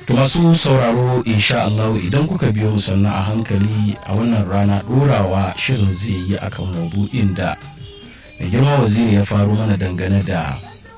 To masu sauraro insha Allah idan kuka biyo mu sannan a hankali a wannan rana ɗorawa shirin zai yi akan mabu'in da mai girma waziri ya faru mana dangane da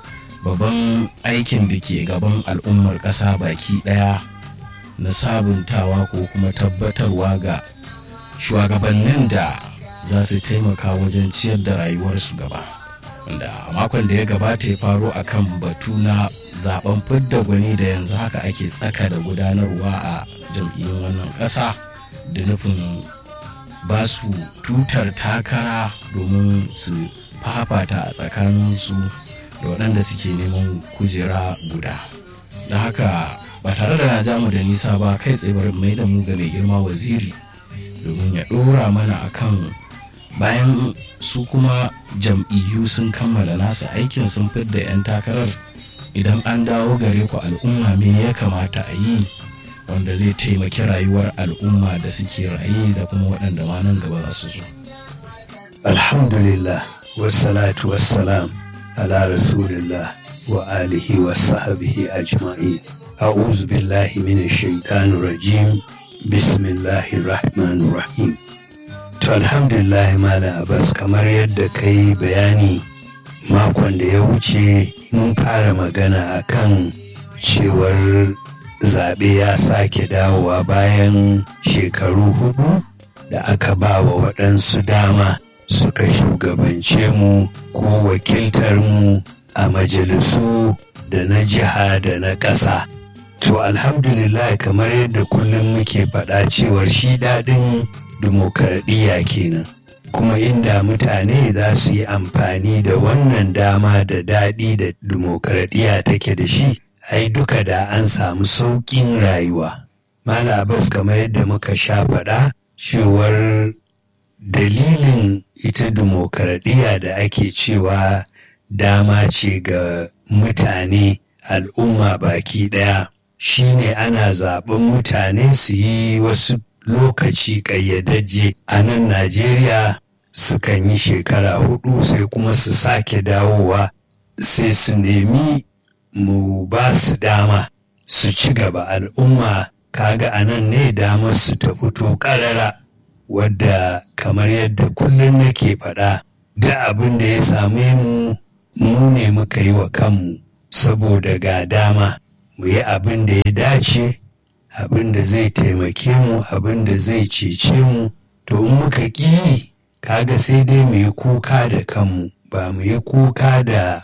babban aikin da ke gaban al'ummar ƙasa baki ɗaya na sabuntawa ko kuma tabbatarwa ga shugabannin da za su taimaka wajen ciyar da rayuwarsu gaba wanda a makon da ya gabata ya faro akan batu na zaben fidda gwani da yanzu haka ake tsaka da gudanarwa a jam'iyyun wannan ƙasa da nufin ba su tutar takara domin su fafata a tsakaninsu da waɗanda suke neman kujera guda da haka ba tare da na jamu da nisa ba kai tsaye bari mai da mu ga mai girma waziri domin ya ɗora mana akan bayan su kuma jam'iyyu sun kammala nasu aikin sun fidda 'yan takarar idan an dawo gare ku al'umma me ya kamata a yi wanda zai taimaki rayuwar al'umma da suke raye da kuma waɗanda ma nan gaba za su zo. alhamdulillah wassalatu wassalam ala rasulillah wa alihi wa sahabihi ajma'in a'udhu billahi minash shaitanir rajim bismillahir rahmanir rahim to alhamdulillah malam abbas kamar yadda kai bayani makon da ya wuce mun fara magana akan cewar zaɓe ya sake dawowa bayan shekaru hudu da aka ba wa waɗansu dama suka shugabance mu ko wakiltar mu a majalisu da na jiha da na ƙasa. To alhamdulillah kamar yadda kullum muke faɗa cewar shi daɗin dimokuraɗiyya kenan. kuma inda mutane za su yi amfani da wannan dama da daɗi da dimokuraɗiyya take da shi ai duka da an samu sauƙin rayuwa mala abbas kamar yadda muka sha faɗa cewar dalilin ita dimokuraɗiyya da ake cewa dama ce ga mutane al'umma baki ɗaya shine ana zaɓen mutane su yi wasu lokaci ƙayyadajje a nan Najeriya sukan yi shekara hudu sai kuma su sake dawowa sai su nemi mu ba su dama su ci gaba al'umma kaga a nan ne damar su ta fito ƙarara wadda kamar yadda kullum nake faɗa da abin da ya same mu mu ne muka yi wa kanmu saboda ga dama mu yi abin da ya dace abin da zai taimake mu abin da zai cece mu to in muka ƙi kaga sai dai mu yi kuka da kanmu ba mu yi kuka da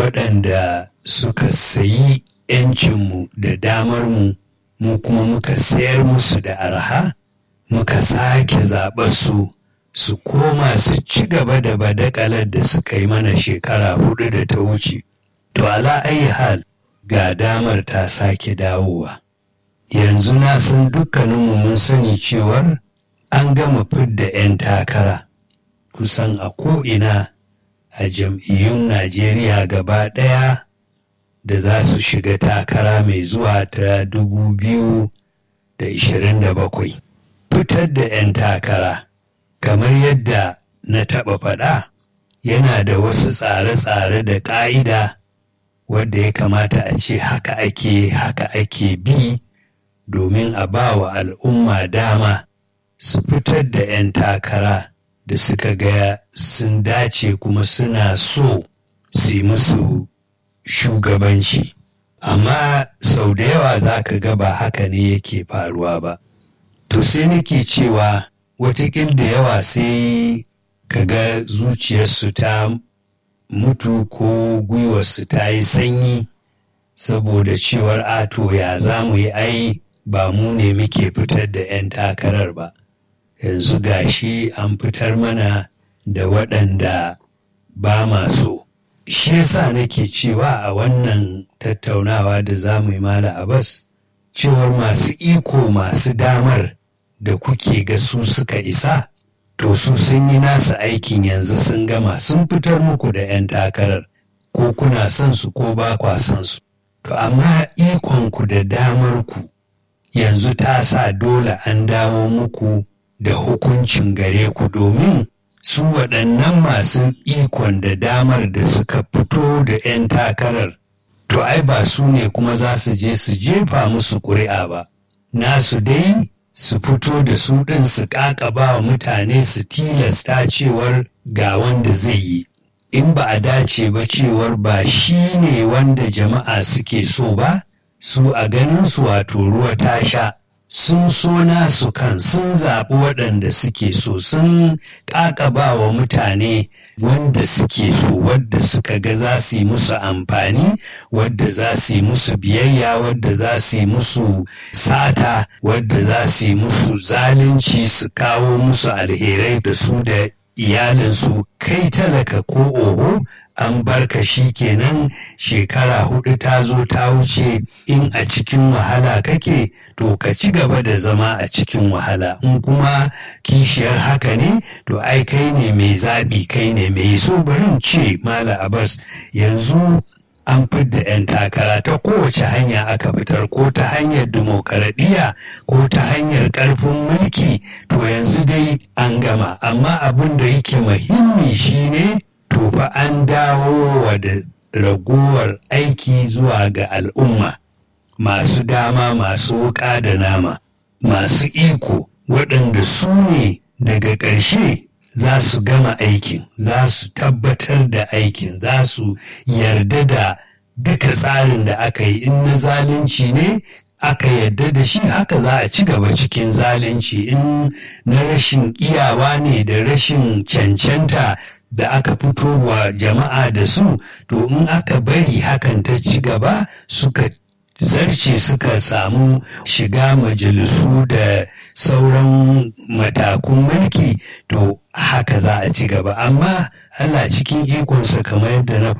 waɗanda suka sayi ‘yancinmu da damarmu mu kuma muka sayar musu da arha muka sake zaɓar su su koma su ci gaba da badakalar da suka yi mana shekara hudu da ta wuce to ala ayi hal ga damar ta sake dawowa yanzu na san dukkaninmu mun sani cewar an gama fidda 'yan takara kusan a ko'ina a jam'iyyun najeriya gaba ɗaya da za su shiga takara mai zuwa ta dubu biyu da ishirin da bakwai fitar da 'yan takara kamar yadda na taɓa faɗa yana da wasu tsare-tsare da ƙa'ida wadda ya kamata a ce haka ake haka ake bi domin a ba wa al'umma dama su fitar da 'yan takara da suka ga sun dace kuma suna so su yi musu shugabanci amma sau da yawa za ka ga ba haka ne yake faruwa ba to sai nake cewa watakil da yawa sai ka ga zuciyarsu ta mutu ko gwiwarsu ta yi sanyi saboda cewar ato ya za mu yi ai ba mu ne muke fitar da 'yan takarar ba yanzu gashi an fitar mana da waɗanda ba ma so shi yasa nake cewa a wannan tattaunawa da za mu yi mala abbas cewar masu iko masu damar da kuke ga su suka isa to su sun yi nasa aikin yanzu sun gama sun fitar muku da 'yan takarar ko kuna son su ko ba kwa son su to amma ikonku da damarku yanzu ta sa dole an dawo muku da hukuncin gare ku domin su waɗannan masu ikon da damar da suka fito da 'yan takarar to to ai ba su ne kuma za su je su jefa musu ƙuri'a ba nasu dai su fito da su ɗin su ƙaƙaba wa mutane su tilasta cewar ga wanda zai yi in ba a dace ba cewar ba shi ne wanda jama'a suke so ba su a ganin su wato ruwa ta sha sun so nasu kan sun zaɓi waɗanda suke so sun ƙaƙaba wa mutane wanda suke so wadda suka ga za su yi musu amfani wadda za su yi musu biyayya wadda za su yi musu sata wadda za su yi musu zalunci su kawo musu alherai da su da iyalinsu kai talaka ko oho an barka shi kenan shekara hudu ta zo ta wuce in a cikin wahala kake to ka ci gaba da zama a cikin wahala in kuma kishiyar haka ne to ai kai ne mai zaɓi kai ne mai so barin ce mala abbas yanzu an fidda 'yan takara ta kowace hanya aka fitar ko ta hanyar dimokuraɗiyya ko ta hanyar ƙarfin mulki to yanzu dai an gama amma abin da yake muhimmi shine to fa an dawo wa da ragowar aiki zuwa ga al'umma masu dama masu wuƙa da nama masu iko waɗanda su ne daga ƙarshe za su gama aikin za su tabbatar da aikin za su yarda da duka tsarin da aka yi in na zalunci ne aka yarda da shi haka za a ci gaba cikin zalunci in na rashin iyawa ne da rashin cancanta da aka fito wa jama'a da su to in aka bari hakan ta ci gaba suka zarce suka samu shiga majalisu da sauran matakun mulki to haka za a ci gaba amma Allah cikin ikonsa kamar yadda na